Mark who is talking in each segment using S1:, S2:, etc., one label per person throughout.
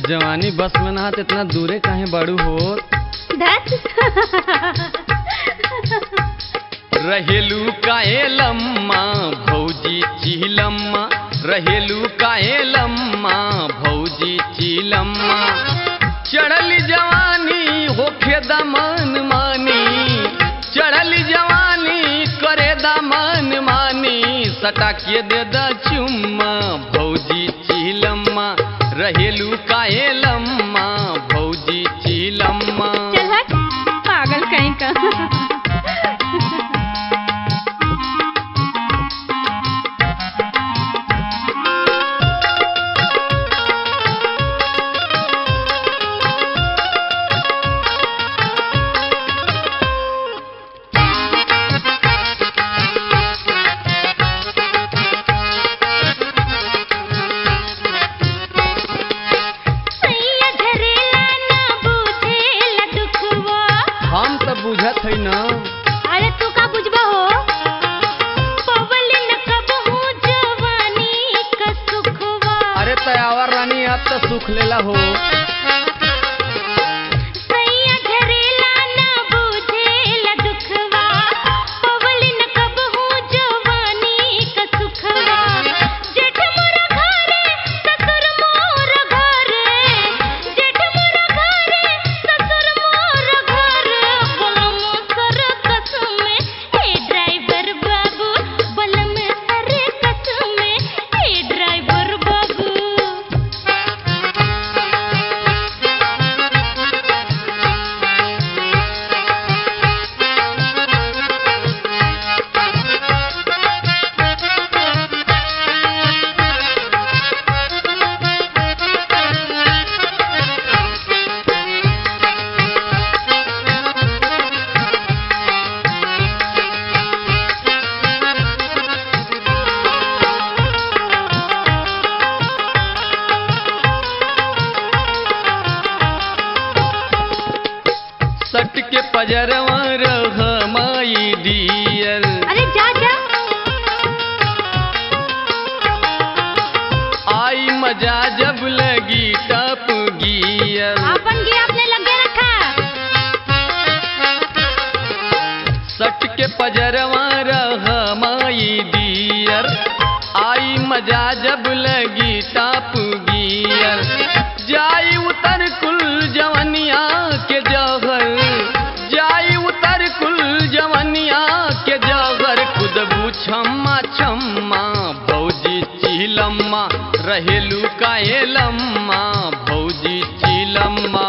S1: जवानी बस में ना त इतना दूरे काहे बड़ू हो
S2: धत
S1: रहेलू काहे लम्मा भौजी चिलम्मा रहेलू काहे लम्मा भौजी चिलम्मा चढ़ल जवानी होखे दमन मानी चढ़ल जवानी करे दमन मानी सटा के दे द चुम्मा भौजी चिलम्मा रहेलू काहे लम्मा भौजी चिलम्मा
S2: चल हट पागल कहीं का सैया झरेला ना बुझेला दुखवा
S1: हम तो बुझत है ना
S2: अरे तू का बुझबा हो पवलिन कबहू जवानी का सुखवा
S1: अरे तयावर रानी अब तो सुख लेला हो
S2: सैया झरेला ना बुझेला दुखवा पवलिन कबहू जवानी का सुखवा जेठ मोरा घरे ससुर मोर घरे जेठ मोरा घरे ससुर मोर घरे बलम सर कसमे हे ड्राइवर बाबू बलम सर कसमे हे ड्राइवर बाबू
S1: सट के पजरवा रह माई डियर
S2: अरे जा जा
S1: आई मजा जब लगी टप गियर
S2: आपन गे आपने लगे रखा
S1: सट के पजरवा रह माई डियर आई मजा जब लगी टप गियर जाई उतर कुल जवनिया के जहर जाई उतर कुल जवनिया के जहर खुदबू छम्मा छम्मा भौजी चिलम्मा रहेलू काहे लम्मा भौजी चिलम्मा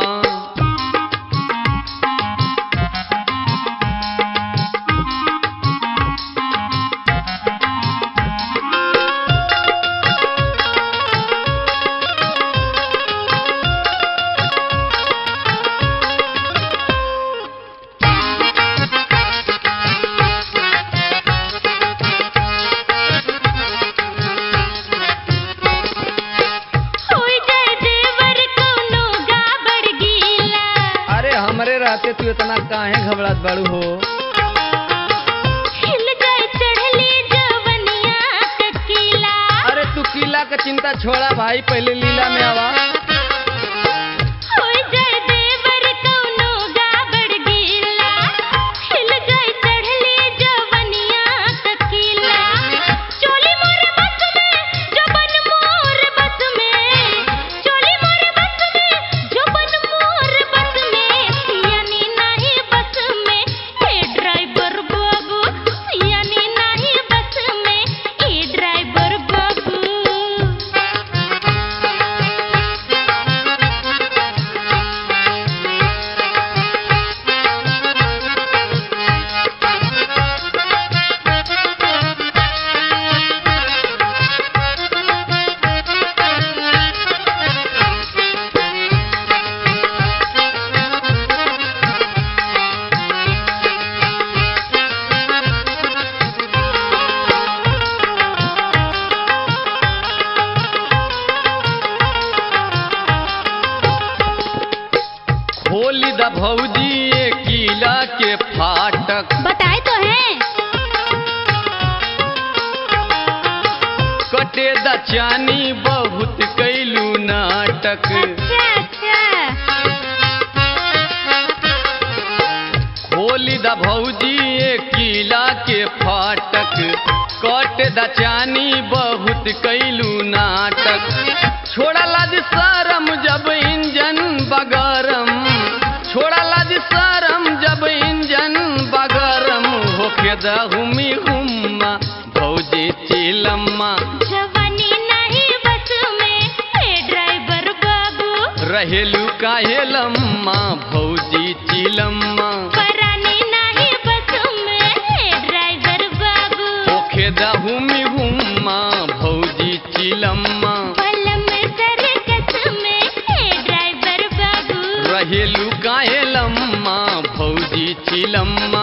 S2: होई जाए देवर कोनो गाबड़ गीला
S1: अरे हमरे रहते तू इतना काहे घबरात बाड़ू हो
S2: हिल जाए चढ़ली जवनिया ककीला
S1: अरे तू किला का चिंता छोड़ा भाई पहले लीला में आवा
S2: होई जाए देवर कोनो गाबड़ गीला हिल जाए चढ़ली जवनिया ककीला चोली मोर बस में जबन मोर बस में चोली मोर बस में जबन मोर बस में यानी नहीं बस में हे ड्राइवर बाबू यानी नहीं बस में हे ड्राइवर बाबू
S1: खोली द भौजी ये किला के फाटक
S2: बताए तो हैं
S1: कटे द चानी बहुत कैलू नाटक
S2: अच्छा
S1: खोली द भौजी ये किला के फाटक कट द चानी बहुत कैलू नाटक छोड़ा लाज शरम जब इंजन बगरम छोड़ा लाज शरम जब इंजन बगरम होके दहुमी हुम्मा भौजी चिलम्मा
S2: जवानी नहीं बस में हे ड्राइवर बाबू
S1: रहेलू काहे लम्मा भौजी चिलम्मा
S2: परानी नहीं बस में हे ड्राइवर बाबू
S1: होके दहुमी हुम्मा भौजी चिलम्मा
S2: पलम सर्कस में हे ड्राइवर बाबू
S1: रहेलू काहे लम्मा भौजी चिलम्मा